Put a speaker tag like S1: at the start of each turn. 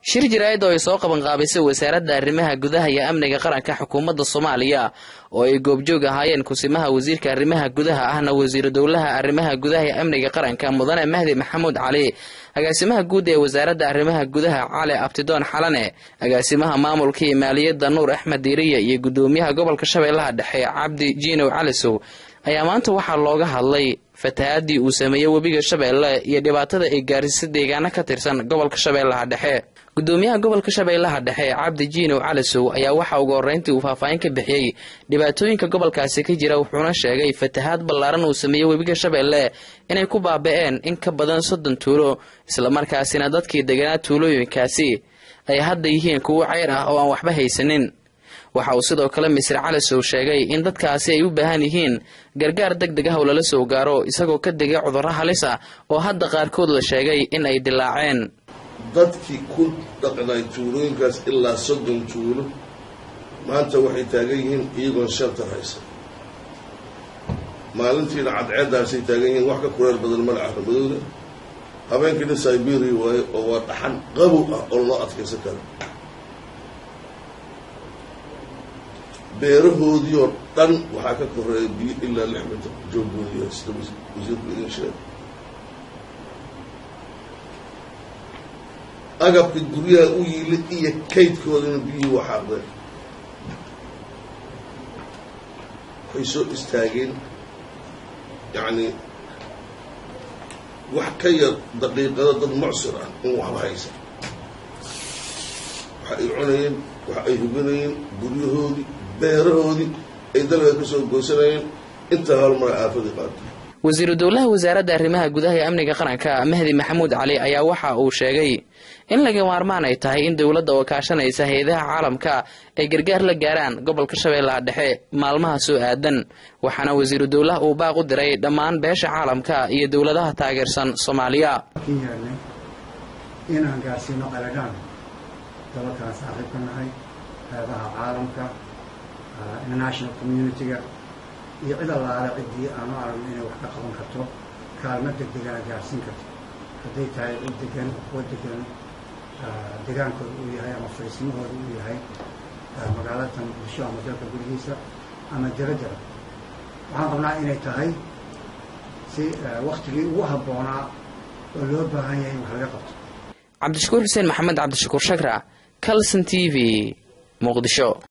S1: shir jaraa'id oo ay soo qabanqaabisay wasaaradda arrimaha gudaha iyo amniga qaranka xukuumadda soomaaliya oo ay goobjoog ahaayeen kusimaha wasiirka arrimaha gudaha ahna wasiiru dowlaha arrimaha gudaha iyo amniga qaranka mudane mahdi maxamuud cali agaasimaha guud ee wasaaradda arrimaha gudaha cali abtidoon xalane agaasimaha maamulka iyo maaliyadda nuur axmed diiriya iyo gudoomiyaha gobolka shabeellaha dhexe cabdi jiinow calisow ayaa maanta waxaa looga hadlay fatahaadii uu sameeyey webiga shabeelle iyo dhibaatada ay gaarisay deegaano ka tirsan gobolka shabeellaha dhexe gudoomiyaha gobolka shabeellaha dhexe cabdi jiinow calisow ayaa waxaa ugu horreyntii uu faahfaahin ka bixiyey dhibaatooyinka gobolkaasi ka jira wuxuuna sheegay fatahaad ballaaran uu sameeyey webiga shabeelle inay ku baaba'een in ka badan soddon tuulo islamarkaasina dadkii deganaa tuulooyinkaasi ay hadda yihiin kuwo ceyr ah oo aan waxba haysanin waxa uu sidoo kale misre calisow sheegay in dadkaasi ay u baahan yihiin gargaar deg deg ah oo lala soo gaaro isagoo ka degay cudurro halis ah oo hadda qaarkood la sheegay in ay dilaaceen
S2: dadkii ku dhaqnay tuulooyinkaas ilaa soddon tuulo maanta waxay taagan yihiin iyagoon sheltar haysan maalintiina cadceeddaasay taagan yihiin wax ka kureel badan mala caramadooda habeenkiina siberia waaye oo waa dhaxan qabow ah oo loo adkaysan karo beerahoodii oo dhan waxaa ka koreeya biyo ilaa lix mitir jooggoodiya sida wasiirku idin sheegay agabka guryaha u yiila iyo kaydkoodana biyihii waa xaaqdeen waxay soo istaageen yacni wax ka yar daqiiqado dad mucsir ah in waxba haysan waxa ay cunayeen waxa ay huganayeen guryahoodii beerahoodii ay dalka ka soo goosanayeen intaa howlmara aafadii qaatay
S1: wasiiru dowlaha wasaaradda arrimaha gudaha ee amniga qaranka mahdi maxamuud cali ayaa waxa uu sheegay in laga maarmaan ay tahay in dowladda oo kaashanaysa hay-adaha caalamka ay gargaar la gaaraan gobolka shabeellaha dhexe maalmaha soo aadan waxaana wasiiru dowlaha uu baaq u diray dhammaan beesha caalamka iyo dowladaha taageersan soomaaliya
S3: inaan gaarsiino qaladhaan dalalkaan saaxiib ka nahay hay-adaha caalamka international communitiga iyo cid allaale ciddii aanu aragno inay wax ka qaban karto kaalmo deg degana gaarsiin karto hadday tahay cid degan kuwa degan degaankooda uu yahay ama fariisimahooda uu yahay magaalatan bulsho ama dalka gurigiisa ama jaradara waxaan qabnaa inay tahay si waktigii ugu habboonaa oo loo baahan yahay in wax laga qabto
S1: cabdishakuur xuseen maxamed cabdishakuur shakra calson t v muqdisho